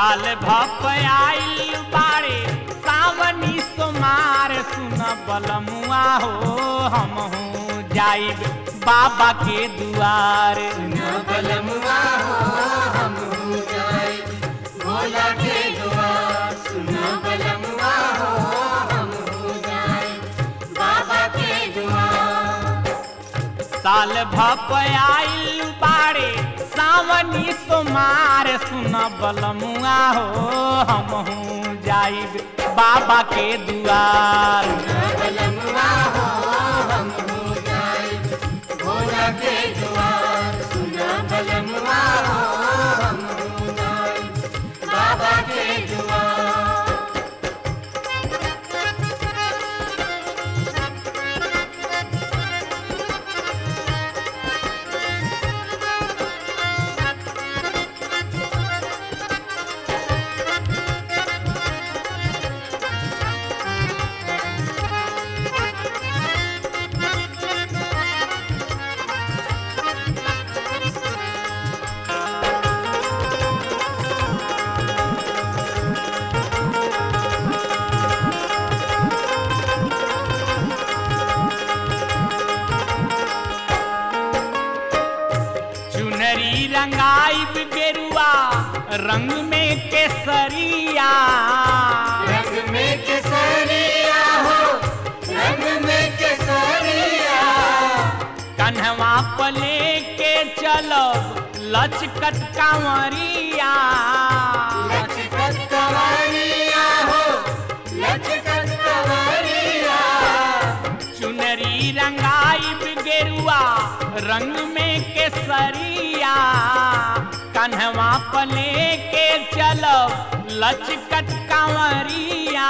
साल भप आइल बाड़े सावनी सोमार सुन बलमुआ हो हम जाइब बाबा के दुआर सुना बलमुआ हो हम जाए भोला के दुआर सुना बलमुआ हो हम जाए बाबा के दुआर साल भप आइल बाड़े सावनी सोमार सुन बलमुआ हो हम जाइब बाबा के दुआर सुना बलमुआ हो हम जाए भोला के दुआर सुना बलमुआ हो हम जाए बाबा के दुआर चुनरी रंगाइब गेरुआ रंग में केसरिया रंग में केसरिया हो रंग में केसरिया कन्हवा पले के चलब लचकत कांवरिया लचकत कवरिया हो लचकत कवरिया चुनरी रंगाइब गेरुआ रंग में केसरिया कन्हवा पले के चलब लचकत कांवरिया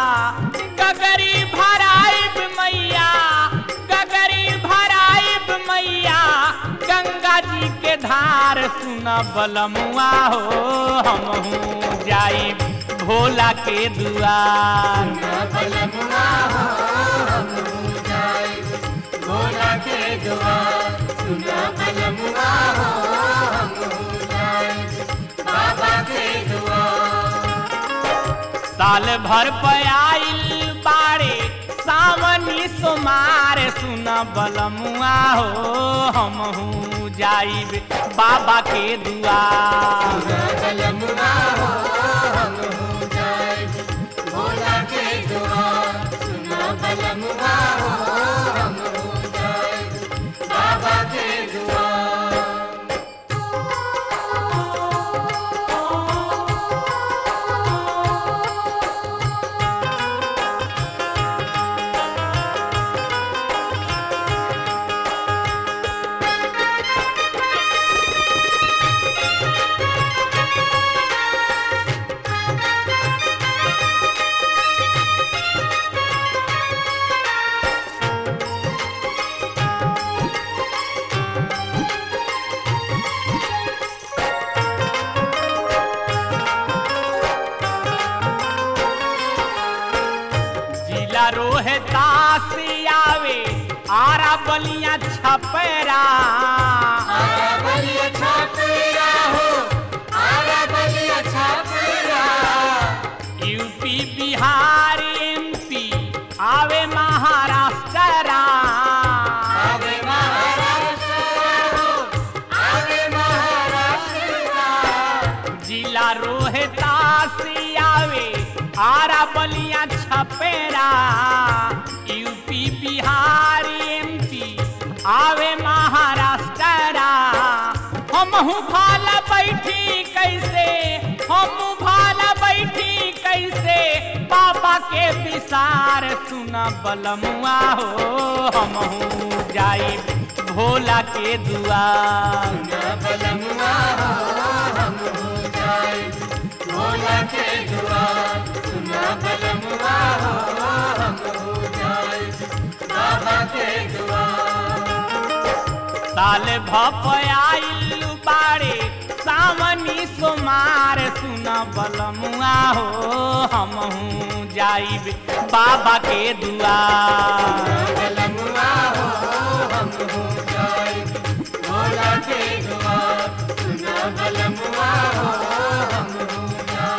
गगरी भराइब मैया गगरी भराइब मैया गंगा जी के धार सुन बलमुआ हो हम जाइब भोला के दुआर सुना बलमुआ हो हम जाए भोला के दुआर सुना बलमुआ हो हम जाए बाबा के दुआर साल भर पयाइल बाड़े सावनी सोमार सुन बलमुआ हो हम जाइब बाबा के दुआर सुना बलमुआ हो हम जाए भोला के दुआर सुना बलमुआ हो हम जाए बाबा के दुआर जिला रोहतास आवे आरा बलिया छपरा आरा बलिया छापरा हो आरा बलिया छापरा यूपी बिहार एमपी आवे महाराष्ट्र आवे महाराष्ट्र हो आवे महाराष्ट्र जिला रोहतास आवे आरा बलिया छपेरा यूपी बिहार एमपी आवे महाराष्ट्र हमहू भाला बैठी कैसे हम भाला बैठी कैसे बाबा के विसार सुन बलमुआ हो हमहू जाई भोला के दुआर सुना बलमुआ हो हम जाए भोला के दुआर सुना बलमुआ हो हम जाए बाबा के दुआर साल भप आइल बाड़े सावनी सोमार सुन बलमुआ हो हमहू जाइब बाबा के दुआर बलमुआ हो हम जाए भोला के दुआर सुना बलमुआ हो हम जाए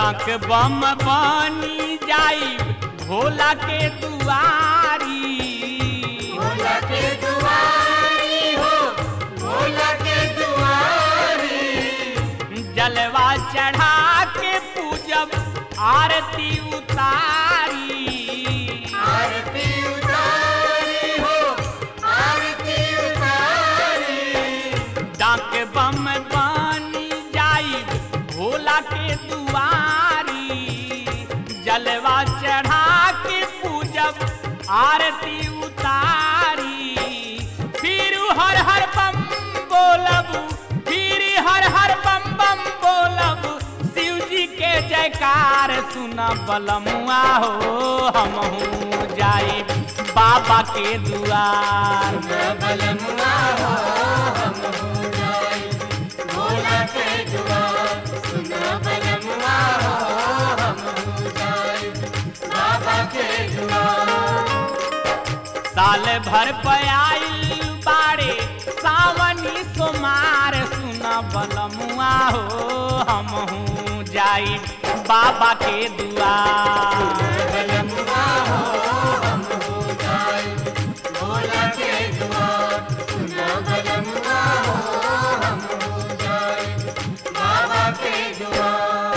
डाक बम बनी जाई भोला के दुआरी भोला के दुआरी हो भोला के दुआरी जलवा चढ़ा के पूजब आरती उतारी आरती उतारी हो आरती उतारी डाक बम बनी जाई भोला के दुआरी जलवा चढ़ा के पूजब आरती उतारी फिर हर हर बम बोलब फिर हर हर बम बम बोलब शिव जी के जयकार सुना बलमुआ हो हम जाई बाबा के दुआर बलमुआ हो हम हो जाए भोला के दुआर सुना बलमुआ हो हम हो जाए बाबा के दुआर साल भर पयाइल बाड़े सावनी सोमार सुना बलमुआ हो हम जाई बाबा के दुआर बलमुआ हो हम हो जाए भोला के दुआर सुना बलमुआ हो हम हो जाए बाबा के दुआर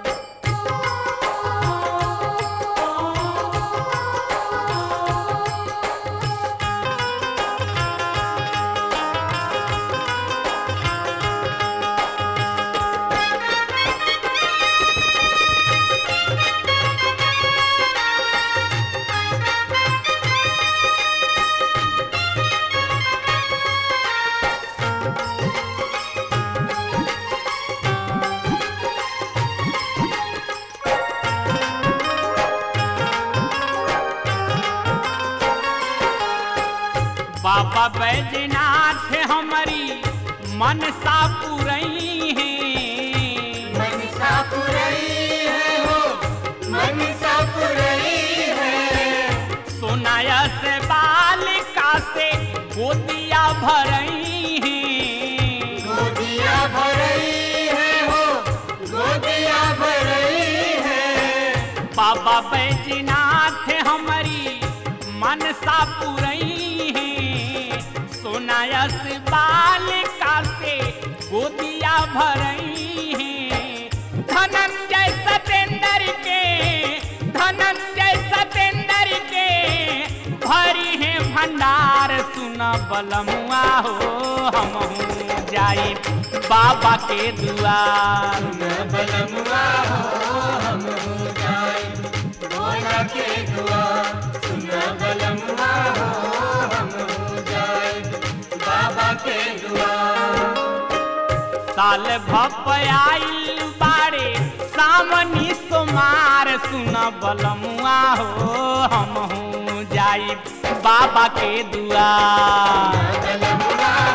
बाबा बैजनाथ हमारी मनसा पुरई है मनसा पुरई है हो मनसा पुरई है सोनाया से बालिका से गोदिया भरई है गोदिया भरई है हो गोदिया भरई है बाबा बैजनाथ हमारी मनसा पुरई है सोनायस बालिका से गोदिया भरई है धनंजय सतेंद्र के धनंजय सतेंद्र के भरी है भंडार सुना बलमुआ हो हम जाई बाबा के दुआर न बलमुआ हो हम हो जाए भोला के दुआर सुन बलमुआ हो हम हो जाए बाबा के दुआर साल भपयाइल बाड़े सामनी सोमार सुन बलमुआ हो हम जाई बाबा के दुआर बलमुआ